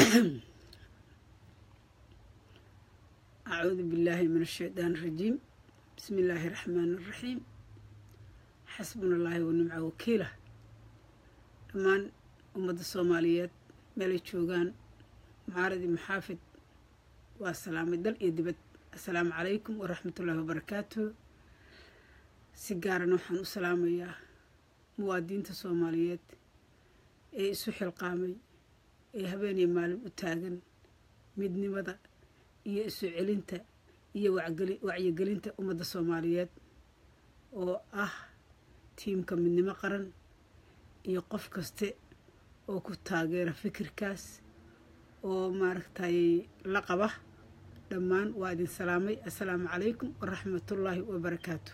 أعوذ بالله من الشيطان الرجيم بسم الله الرحمن الرحيم حسبنا الله ونعم وكيله dhammaan ummadda soomaaliyeed meelay joogaan mucaaradii maxaafid waa salaamay dal iyo dibad assalaamu calaykum waraxmatullaahi wabarakaatu si gaarana waxaan u salaamayaa muwaadiinta soomaaliyeed ee isu xilqaamay ee habeeniyo maalin u taagan midnimada iyo isu celinta iyo wacyigelinta ummadda soomaaliyeed oo ah tiimka midnimo qaran iyo qof kaste oo ku taageera fikirkaas oo maaragtay la qaba dhammaan waa idin salaamay assalaamu calaykum waraxmatullaahi wabarakaatu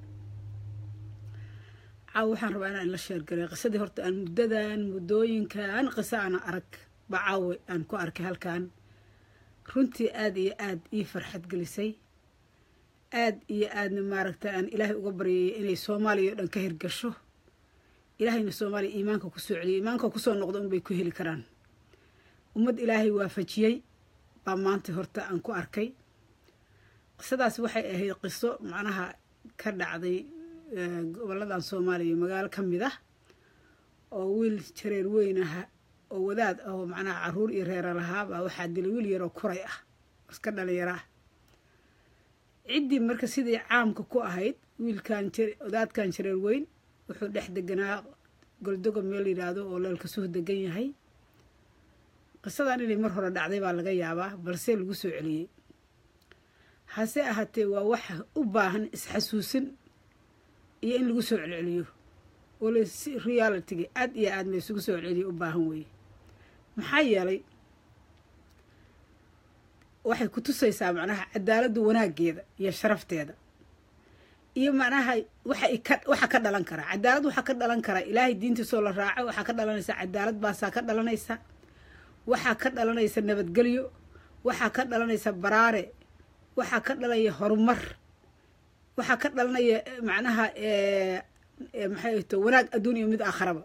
caawa waxaan rabaa inaan la sheergalay qisadii horta aan muddadan muddooyinkan qiso aana arag ba caawe aan ku arkay halkan runtii aada iyo aada ii farxad gelisay aada iyo aadna maaragtay aan ilaahay uga baryayay inay soomaaliya oo dhan ka hirgasho ilaahayna soomaaliya iimaanka kusoo celiyay iimaanka kusoo noqda unbay ku heli karaan ummad ilaahay waafajiyey baa maanta horta aan ku arkay qisadaas waxay ahayd qiso macnaha ka dhacday gobolladan soomaaliya magaalo ka mid ah oo wiil jareer weyn aha oo wadaad ah oo macnaha caruur iyo reera lahaabaa waxaa dilay wiil yaroo kuray ah iska dhalinyaro ah ciddii marka sidii caamka ku ahayd wiilkan wadaadkan jareer weyn wuxuu dhex deganaa goldogo meel yidhaahdo oo leelkasuh degan yahay qisadan inay mar hore dhacday baa laga yaabaa balse lagu soo celiyey hase ahaatee waa waxa u baahan isxasuusin iyo in lagu soo celceliyo oo lasi realitiga aad iyo aad laysugu soo celceliyo u baahan weeye maxaa yeelay waxay ku tusaysaa macnaha cadaaladda wanaaggeeda iyo sharafteeda iyo macnaha waxa ka dhalan karaa cadaalad waxaa ka dhalan karaa ilaahay diintiisoo la raaco waxaa ka dhalanaysa cadaalad baasaa ka dhalanaysa waxaa ka dhalanaysa nabadgelyo waxaa ka dhalanaysa baraare waxaa ka dhalaya horumar waxaa ka dhalanaya macnaha maxay to wanaag adduun iyo mid aakharaba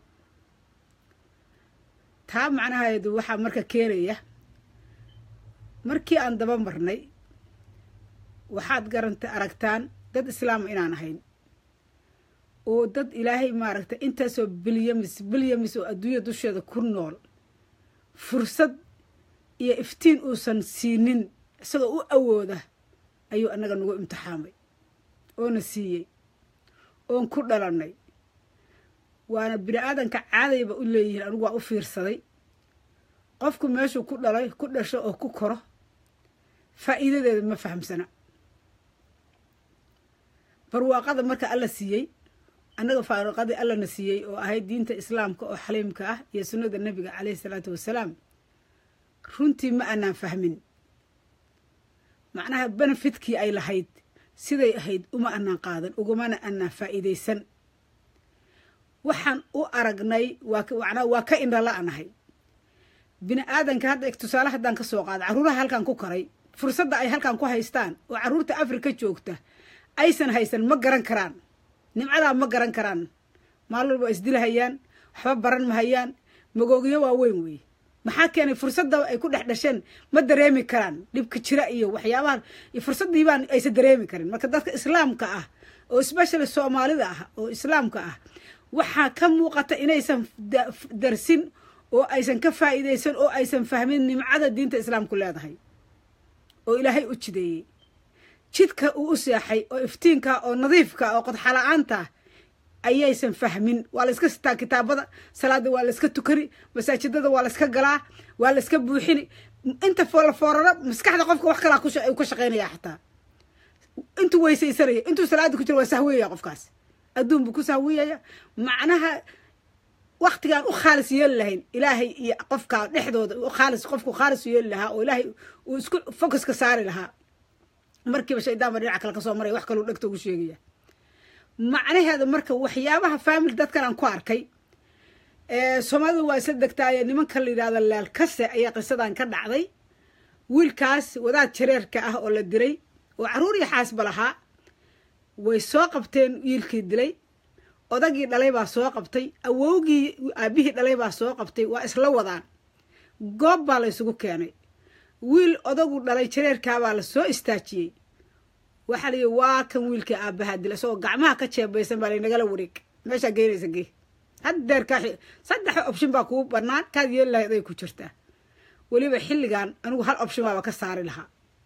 taa macnaheedu waxaa marka keenaya markii aan daba marnay waxaad garanta aragtaan dad islaama inaan ahayn oo dad ilaahay maaragtay intaasoo bilyamis bilyamis oo adduunya dusheeda ku nool fursad iyo iftiin uusan siinin isagoo u awooda ayuu annaga nagu imtixaamay oona siiyey oon ku dhalannay waana bini aadanka caadayba u leeyihiin anigu waa u fiirsaday qofku meeshuu ku dhalay ku dhasho oo ku koro faa'iidadeeda ma fahamsana barwaaqada marka alla siiyey annaga faaruqadii allana siiyey oo ahayd diinta islaamka oo xaliimka ah iyo sunnada nebiga caleyhi salaatu wasalaam runtii ma anaan fahmin macnaha benefitkii ay lahayd siday ahayd uma anaan qaadan ugumana anaan faa'iidaysan waxaan u aragnay waa waa ka indhala-anahay bini aadanka hadda tusaale haddaan ka soo qaada carruuraha halkan ku koray fursadda ay halkan ku haystaan oo carruurta afrika joogta aysan haysan ma garan karaan nimcadaa ma garan karaan maalin walba isdilahayaan waxba baran mahayaan magoogyo waa weyn weeye maxaa keenay fursadda ay ku dhex dhasheen ma dareemi karaan dhibka jira iyo waxyaabaha iyo fursaddiibaan aysan dareemi karin marka dadka islaamka ah oo especially soomaalida ah oo islaamka ah waxaa ka muuqata inaysan darsin oo aysan ka faa'iidaysan oo aysan fahmin nimcada diinta islaamku leedahay oo ilaahay u jideeyey jidka uu u seexay oo iftiinka oo nadiifka oo qodxala-aanta ayaysan fahmin waa la iska sitaa kitaabada salaada waa la iska tukani masaajidada waa la iska galaa waa la iska buuxini inta foolafooraro maskaxda qofka wax kalaa u ka shaqaynaya xataa intuu weysaysanaya intuu salaada ku jira waa sahwiyaya qofkaas adduun buu ku sahwiyaya macnaha waktigaan u khaalis yeeli lahayn ilaahay iyo qofka dhexdooda khaalis qofku khaalis yeeli lahaa oo ilaahay uu isku focuska saari lahaa markiiba shaydaanba dhinaca kale kasoo maraya wax kaluu dhegta ugu sheegaya macnaheeda marka waxyaabaha faamili dadkan aan ku arkay soomaalida waa isla degtaaye nimanka la yidhahdo leelkase ayaa qisadan ka dhacday wiilkaas wadaad jareerka ah oo la diray oo carruur iyo xaasba lahaa way soo qabteen wiilkii dilay odagii dhalay baa soo qabtay awowgii aabihii dhalay baa soo qabtay waa isla wadaan goob baa la ysugu keenay wiil odagu dhalay jareerkaabaa la soo istaajiyey waxaa layihi waa kan wiilkii aabbahaa dila isagoo gacmaha ka jeebaysan baa laynagala wareeg meeshaa geynaysa gee haddeer kaa saddexa option baa kuu bannaan kaad yeeli lahayd ay ku jirtaa weliba xilligan anigu hal option baaba ka saari lahaa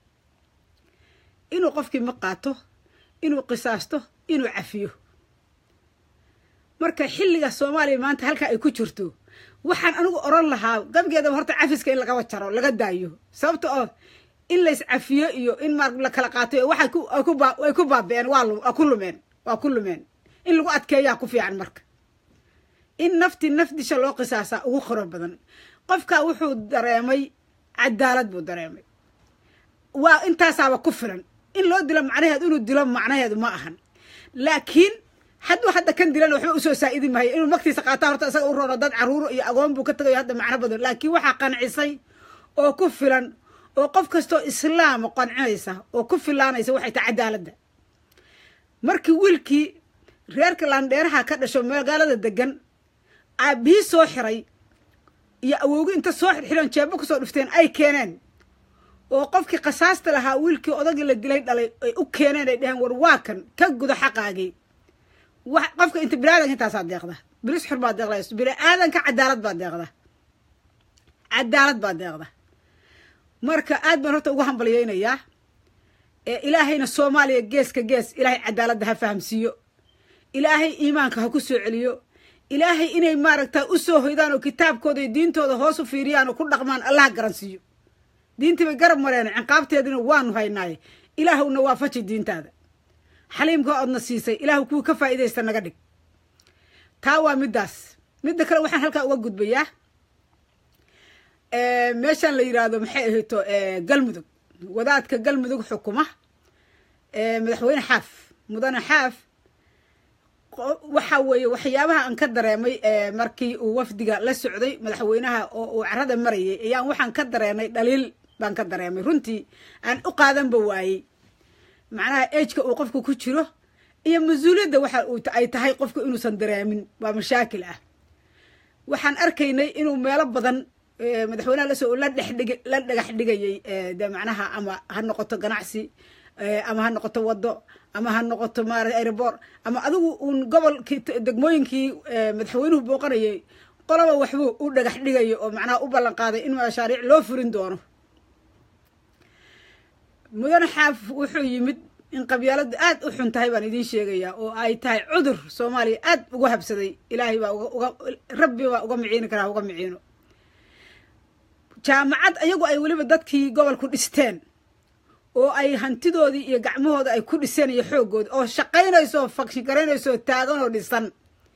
inuu qofkii ma qaato inuu qisaasto inuu cafiyo marka xilliga soomaaliya maanta halkaa ay ku jirto waxaan anigu oran lahaa gabigeedaba horta cafiska in lagaba jaro laga daayo sababta oo in lays cafiyo iyo in maar la kala qaatay waxay ku baabi'een waa ku lumeen waa ku lumeen in lagu adkeeyaa ku fiican marka in nafti nafdisha loo qisaasaa ugu qoro badan qofkaa wuxuu dareemay cadaalad buu dareemay waa intaasaaba ku filan in loo dilo macnaheedu inuu dilo macnaheedu ma ahan laakiin hadduu hadda kan dilan waxba usoo saa'idi mahayo inuu magtiisa qaataa horta isaga u roono dad caruuro iyo agoon buu ka tagayo hadda macno badan laakiin waxaa qancisay oo ku filan oo qof kastoo islaama qancinaysa oo ku filaanaysa waxay tahay cadaaladda markii wiilkii reerka laandheeraha ka dhasho magaalada degan aabbihii soo xiray iyo awoogi inta soo xirxiran jeebo kusoo dhufteen ay keeneen oo qofkii khasaasta lahaa wiilkii odagii la dilay dhalay ay u keeneen ay dheheen war waa kan ka gudo xaqaagii qofka inta biniaadanka intaasaa deeqda bilis xur baa deeqda bini aadanka cadaalad baa deeqda cadaalad baa deeqda marka aad baan horta ugu hambalyeynayaa ee ilaahayna soomaaliya geeska gees ilaahay cadaaladda ha fahamsiiyo ilaahay iimaanka ha ku soo celiyo ilaahay inay maaragta u soo hoydaan oo kitaabkooda iyo diintooda hoos u fiiriyaan oo ku dhaqmaan allah garansiiyo diintii bay garab mareen ciqaabteedina waanu haynaaye ilaahowna waafaji diintaada xaliimka oodna siisay ilaahu kuwii ka faa'iidaysta naga dhig taa waa middaas midda kale waxaan halkaa uga gudbayaa meeshaan la yidhaahdo maxay ahayto galmudug wadaadka galmudug xukuma madaxweyne xaaf mudane xaaf waxa weeye waxyaabaha aan ka dareemay markii uu wafdiga la socday madaxweynaha oo uu carada marayay ayaan waxaan ka dareenay dhaliil baan ka dareemay runtii aan u qaadanba waayey macnaha ejka uu qofku ku jiro iyo mas-uuliyadda waxa ay tahay qofku inuusan dareemin waa mashaakil ah waxaan arkaynay inuu meelo badan madaxweynaha lasoo la dhexdhig la dhagax dhigayay de macnaha ama ha noqoto ganacsi ama ha noqoto wado ama ha noqoto maarata airport ama adigu uun gobolkii degmooyinkii madaxweynuhu booqanayay qolaba waxbuu u dhagax dhigaya oo macnaha u ballan qaaday in mashaariic loo furin doono mudane xaaf wuxuu yimid in qabyaaladu aad u xun tahay baan idiin sheegayaa oo ay tahay cudur soomaaliya aad uga habsaday ilaahay baa uga rabbi baa uga miciini karaa uga miciino jaamacad ayagu ay weliba dadkii gobolku dhisteen oo ay hantidoodii iyo gacmahooda ay ku dhiseen iyo xooggooda oo shaqaynayso fakshin garaynayso taagan oo dhisan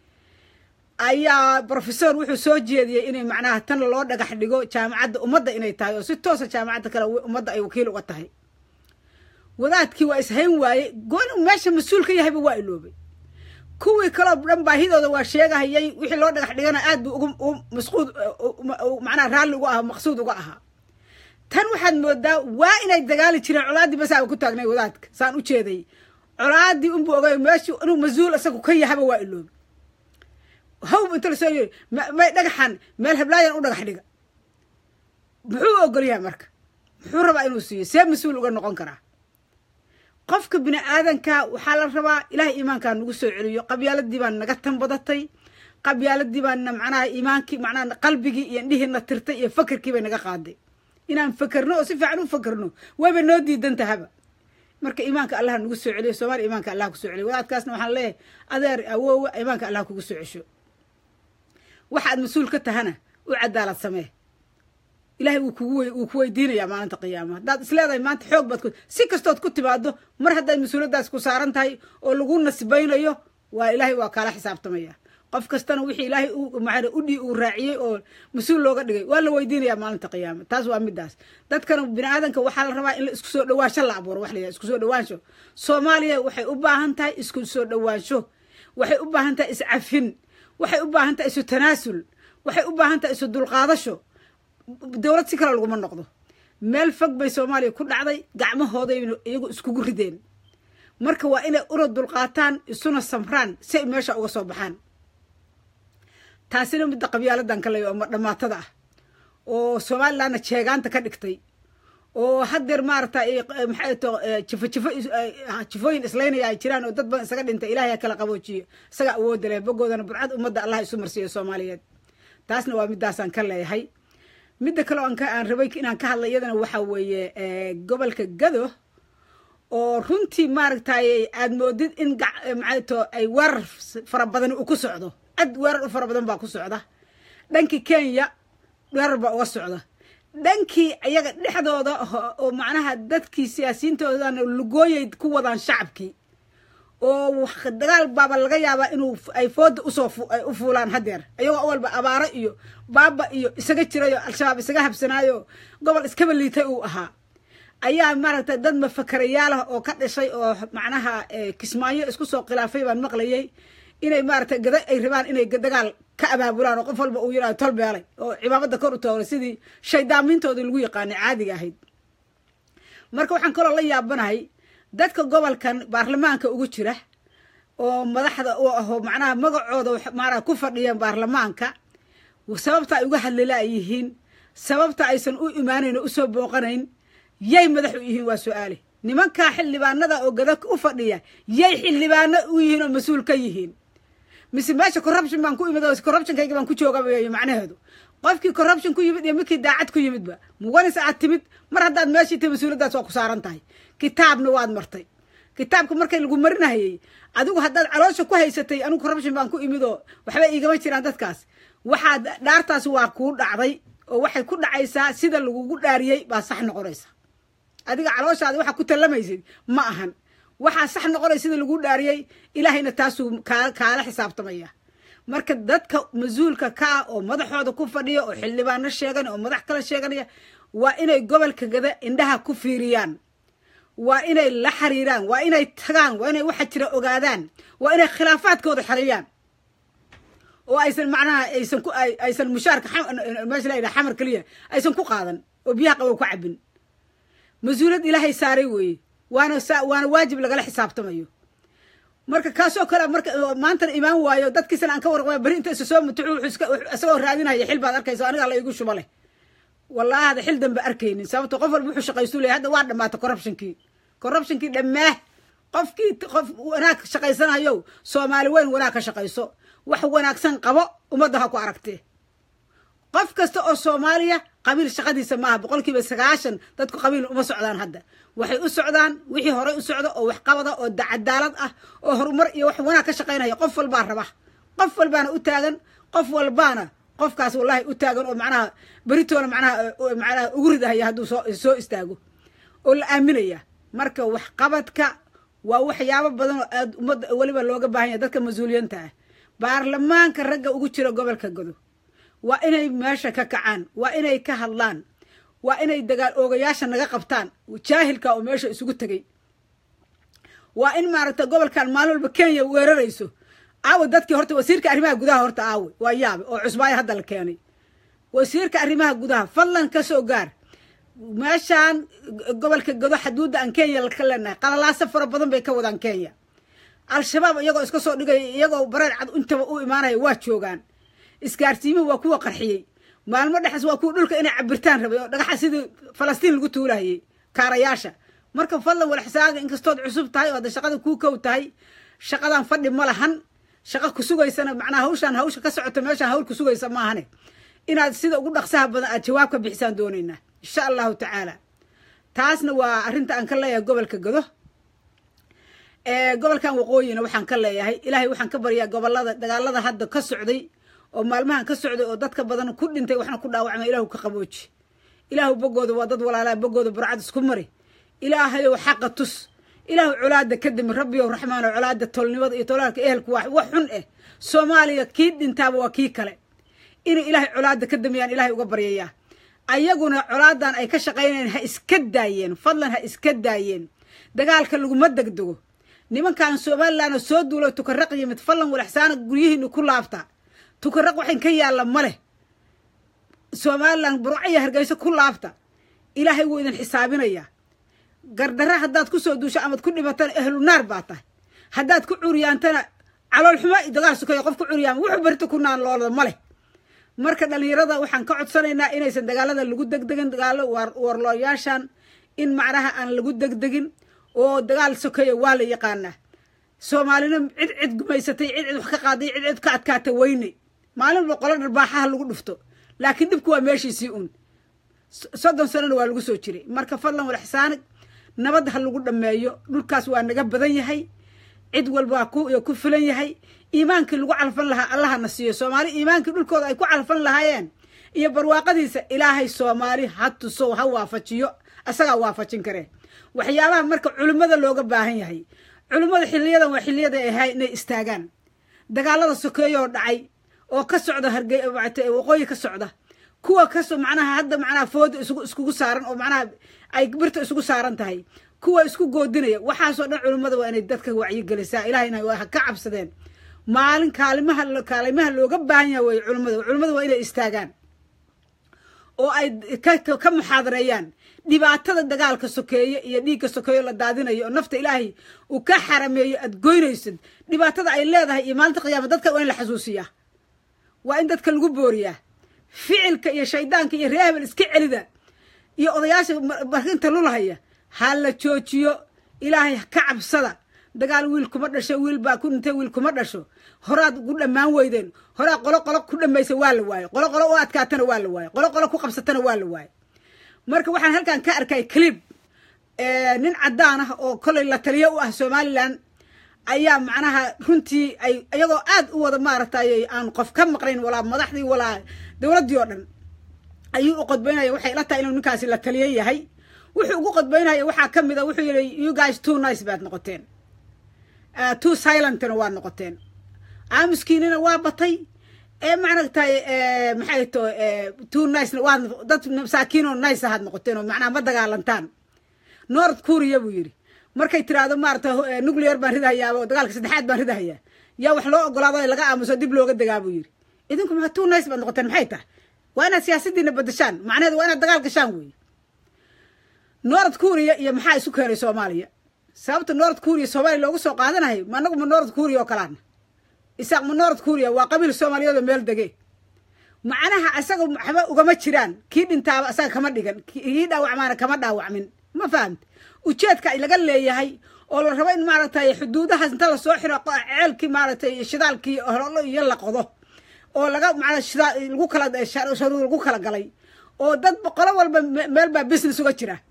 ayaa brofesor wuxuu soo jeediyey inay macnaha tan loo dhagax dhigo jaamacadda ummadda inay tahay oo si toosa jaamacadda kale ummadda ay wakiil uga tahay wadaadkii waa ishayn waaye gooni meesha mas-uul ka yahayba waa iloobay kuwii kaloo dhan baahidooda waa sheegahayay wixii loo dhagax dhigana aad buu ugu masquud macnaha raalli uga ahaa maqsuud uga ahaa tan waxaad moodaa waa inay dagaali jireen colaaddii basaaba ku taagnay wadaadka saan u jeeday colaaddii unbuu ogay meeshu inuu mas-uul isagu ka yahaba waa iloobay hawb inta lasoo yiri may dhagaxan meel hablaayan u dhagax dhiga muxuu ogolyahay marka muxuu rabaa inuu siiyo see mas-uul uga noqon karaa qofka bini aadanka waxaa la rabaa ilahay iimaankaa nagu soo celiyo qabyaaladii baan naga tanbadatay qabyaaladii baana macnaha iimaankii macnaha qalbigii iyo indhihiina tirtay iyo fakerkii bay naga qaaday inaan fakerno oo si fiican u fakerno wayba noo diidan tahaba marka iimaanka allah nagu soo celiyo soomaaliya iimaanka allah kusoo celiyo wadaadkaasna waxaan leeyahay adeer awoowe iimaanka allah kugu soo cesho waxaad mas-uul ka tahana u cadaalad samee ilahay wuu kugu wuu ku weydiinayaa maalinta qiyaama haddaad isleedahay maanta xoog baad ku si kastood ku timaado mar haddaad mas-uuliyaddaas ku saaran tahay oo lagu nasbaynayo waa ilaahay waa kaala xisaabtamaya qof kastana wixii ilaahay maa udhi uu raaciyey oo mas-uul looga dhigay waa la weydiinayaa maalinta qiyaama taas waa midaas dadkana bini aadanka waxaa la rabaa in la isku soo dhawaansho la abuuro wax la yidhaha isku soo dhawaansho soomaaliya waxay u baahan tahay isku soo dhawaansho waxay u baahan tahay iscafin waxay u baahan tahay isu tanaasul waxay u baahan tahay isu dulqaadasho dowlad si kale laguma noqdo meel fog bay soomaaliya ku dhacday gacmahoodayna iyagu iskugu rideen marka waa inay ura dulqaataan isuna samraan si ay meesha uga soo baxaan taasina midda qabyaaladan ka leeya oo dhamaatada ah oo somalilandna jeegaanta ka dhigtay oo haddeer maarata maxay to jifo jifo jifooyin islaynaya ay jiraan oo dad badan isaga dhintay ilahay ha kala qaboojiyo isaga awoodda leh bogoodana burcad ummadda allah isu marsiiyo soomaaliyeed taasna waa midaasaan ka leeyahay midda kale aan aan rabay inaan ka hadla iyadana waxaa weeye gobolka gado oo runtii maaragtay aad moodid in maxay to ay weerar fara badan ku socdo cad weerar u fara badan baa ku socda dhankii kenya weerar baa uga socda dhankii iyaga dhexdooda oo macnaha dadkii siyaasiyiintoodana lugooyay ku wadaan shacabkii oo dagaal baaba laga yaabaa inuu ay fooda usoo u fuulaan haddeer iyagoo awalba abaaro iyo baaba iyo isaga jirayo al-shabaab isaga habsanaayo gobol iskaba liitay uu ahaa ayaa maaragtay dad mafakarayaal ah oo ka dhashay oo macnaha kismaayo isku soo khilaafay baan maqlayay inay maaragtay gada ay rabaan inay dagaal ka abaabulaan oo qof walba uu yidhahdo tol beelay oo cimaamada kor u toogay sidii shaydaamiintoodii lagu yaqaanay caadiga ahayd marka waxaan kaloo la yaabanahay dadka gobolkan baarlamaanka ugu jira oo madaxda u aho macnaha magacooda maanaa ku fadhiya baarlamaanka sababta ay uga hadlila ay yihiin sababta aysan u imaanayn oo usoo booqanayn yay madax u yihiin waa su-aale nimankaa xildhibaanada oo gada u fadhiya yay xildhibaano u yihiin oo mas-uul ka yihiin mise meesha corruption baan ku imid oo corruptionkayga baan ku jooga weeye macnaheedu qofkii corruption ku yimid iyo midkii daacad ku yimidba muganis aad timid mar haddaad meeshii tahay mas-uuliyaddaas waa ku saaran tahay kitaabna waad martay kitaabka markay lagu marinahayey adigu haddaad caloosha ku haysatay anigu corruption baan ku imid oo waxba iigama jiraan dadkaas waxaad dhaartaas waa kuu dhacday oo waxay ku dhacaysaa sida lagugu dhaariyey baa sax noqonaysa adiga calooshaada waxaa ku tallamaysid ma ahan waxaa sax noqonaya sida lagu dhaariyey ilaahayna taasuu kaala xisaabtamaya marka dadka mas-uulka ka ah oo madaxooda ku fadhiya oo xildhibaano sheegan oo madax kala sheeganaya waa inay gobolka gada indhaha ku fiiriyaan waa inay la xiriiraan waa inay tagaan waa inay waxa jira ogaadaan waa inay khilaafaadkooda xaliyaan oo aysan macnaha aysan ku aysan mushaarka meesha la yidhaha xamar keliya aysan ku qaadan oo biyaha qabow ku cabin mas-uuliyad ilaahay saaray weeye waana waana waajib lagala xisaabtamayo marka kaasoo kale marka maantana imaan waayo dadkiisana aan ka warqaba beri inta isa soo mutucu isagoo raadinaya xil baad arkaysa aniga la igu shuba leh wallahi hada xil danba arkaynin sababto qof walba wuxuu shaqaystu leeyahy hadda waa dhamaatay corruptionkii corruptionkii dhammaah qofkii qof wanaag shaqaysanayo soomaali weyn wanaag ka shaqayso wax wanaagsan qabo ummadda ha ku aragtee qof kasta oo soomaaliya qabiil shaqadiisa maaha boqol kiiba sagaashan dadku qabiil uma socdaan hadda waxay u socdaan wixii horey u socdo oo waxqabada oo cadaalad ah oo horumar iyo wax wanaag ka shaqaynaya qof walbaa raba qof walbaana u taagan qof walbaana qofkaas wallahi u taagan oo macnaha beritoona manaha macnaha ugu ridahaya hadduu soo soo istaago oo la aaminaya marka waxqabadka waa waxyaabo badan oo aad ummadda weliba looga baahan yahay dadka mas-uuliyanta ah baarlamaanka ragga ugu jira gobolka godo waa inay meesha ka kacaan waa inay ka hadlaan waa inay dagaal oogayaasha naga qabtaan jaahilka oo meesha isugu tegay waa in maaragta gobolkan maalin walba kenya weerarayso aawe dadkii horta wasiirka arrimaha gudaha horta aawe waa yaabe oo cusbaayo hadda la keenay wasiirka arrimaha gudaha fadlan ka soo gaar meeshaan gobolka godo xaduudda aan kenya ka leenahay qalalaaso fara badan bay ka wadaan kenya al-shabaab iyagoo iska soo dhigaya iyagoo bareer cad intaba u imaanaya waa joogaan isgaarsiimuhu waa kuwa qarxiyey maalmo dhexas waa kuwa dhulka inay cabirtaan rabay oo dhagaxa sidii falastiin lagu tuulahayey kaarayaasha marka fadlan walaxsaaga inkastood cusub tahay oo hadda shaqada kuu kow tahay shaqadan fadhi ma lahan shaqo ku sugaysana macnaha hawshaan hawsha ka socota meeshaan hawl ku sugaysa maahane inaad sida ugu dhaqsaha badan aad jawaab ka bixisaan doonaynaa insha allahu tacaala taasna waa arrinta aan ka leeyahay gobolka godo gobolkan waqooyina waxaan ka leeyahay ilaahay waxaan ka baryaa gobolada dagaalada hadda ka socday oo maalmahan ka socday oo dadka badan ku dhintay waxna ku dhaawacma ilaahu ka qabooji ilaahu bogooda waa dad walaalaa bogooda burcad isku mari ilaahayow xaqa tus ilaahu colaada ka dimi rabbiyow raxmaano colaada tolnimada iyo tolaalka ehelku waa wax xun eh soomaaliya kii dhintaaba waa kii kale inay ilaahay colaada ka damiyaan ilaahay uga baryayaa ayaguna colaadan ay ka shaqaynayeen ha iska daayeen fadlan ha iska daayeen dagaalka laguma degdego nimankan somalilandoo soo duulo tukaraq yimid fadlan walaxsaana guryihiina ku laabta tukaraq waxayn ka yaalla ma leh somalilan burcaya hargeyso ku laabta ilaahay wuu idin xisaabinayaa gardara haddaad ku soo duusho amaad ku dhimatana ehlu naar baa tahay haddaad ku curyaantana calool xumo dagaal sukayo qof ku curyaama wuxuu berito ku naan loolada ma leh marka dhalinyarada waxaan ka codsanaynaa inaysan dagaalada lagu degdegin dagaalo warlooyaashan in macnaha aan lagu degdegin oo dagaal sokeeya waa la yaqaanaa soomaalina cid cid gumaysatay cid cid wax ka qaaday cid cid ka adkaata weyne maalin walba qolo dharbaaxaha lagu dhufto laakiin dhibku waa meeshiisii un soddon sanona waa lagu soo jiray marka fadlan wal ixsaanig nabad ha lagu dhammeeyo dhulkaas waa naga badan yahay cid walba waa ku filan yahay iimaankii lagu calfan lahaa allahana siiyo soomaali iimaankii dhulkooda ay ku calfan lahaayeen iyo barwaaqadiisa ilaahay soomaali ha tuso ha waafajiyo asagaa waafajin karee waxyaabaha marka culimmada looga baahan yahay culimmada xiliyadan waa xiliyada ahay inay istaagaan dagaalada sokeeyo oo dhacay oo ka socda harge waqooyi ka socda kuwa kaso macnaha hadda macnaha fooda iskugu saaran oo macnaha ay birta isugu saaran tahay kuwa isku goodinaya waxaasoo dhan culimmada waa inay dadka wacyigelisaa ilahayna ha ka cabsadeen maalin kaalimaha kaalimaha looga baahan yaha wey culimmada culimmada waa inay istaagaan oo ay ka muxaadareeyaan dhibaatada dagaalka sokeeye iyo dhiigga sokeeyo la daadinayo oo nafta ilaahay uu ka xarameeyo aad goynaysid dhibaatada ay leedahay iyo maalinta qiyaama dadka waa in la xasuusiyaa waa in dadka lagu booriyaa ficilka iyo shaydaanka iyo reehbel iska celida iyo odayaasha barkinta lulahaya ha la joojiyo ilaahay ka cabsada dagaal wiil kuma dhasho wiil baa ku dhintay wiil kuma dhasho horaad ku dhammaan weydeen horaa qolo qolo ku dhamaysa waa la waaye qolo qolo u adkaatana waa la waaye qolo qolo ku qabsatana waa la waaye marka waxaan halkan ka arkay clib nin caddaan ah oo kolay la taliyo u ah somalilan ayaa macnaha runtii ay iyagoo aad u wada maaragtay aan qof ka maqnayn walaa madaxdii walaa dowladdii oo dhan ayuu u qodbaynaya waxay ila tahay inuu ninkaasi la taliyo yahay wuxuu ugu qodbaynaya waxaa ka mid a wuxuu yihi you guys too nice baad noqoteen too silentna waa noqoteen aamuskiinina waa batay ee maaragtay maxay to too nicena waa dad masaakiin oo nice ahaad noqoteen oo macnaha ma dagaalantaan north korea buu yidhi markay tiraahdo maarata nuclear baan ridahayaa oo dagaalka saddexaad baan ridahayaa yaa wax loo ogolaado laga aamuso dib looga degaa buu yidhi idinku maa too nice baad noqoteen maxay tahay waa inaad siyaasadiina badashaan macnaheedu waa inaad dagaal gashaan weeye north korea iyo maxaa isu keenay soomaaliya sababta north korea soomaaliya loogu soo qaadanayo ma anagu ma north korea oo kalaana isaaq ma north korea waa qabiil soomaaliyeed oo meel dege macnaha isaga waxba ugama jiraan kii dhintaaba asaga kama dhigan kii dhaawacmaana kama dhaawacmin ma fahamta ujeedka laga leeyahay oo la rabo in maaragtay xuduudahaas inta lasoo xiro ceelkii maaragtay shidaalkii hololo iyo la qodo oo laga macnaa shidaal lagu kala sharuur lagu kala galay oo dad qolo walba meel baa business uga jira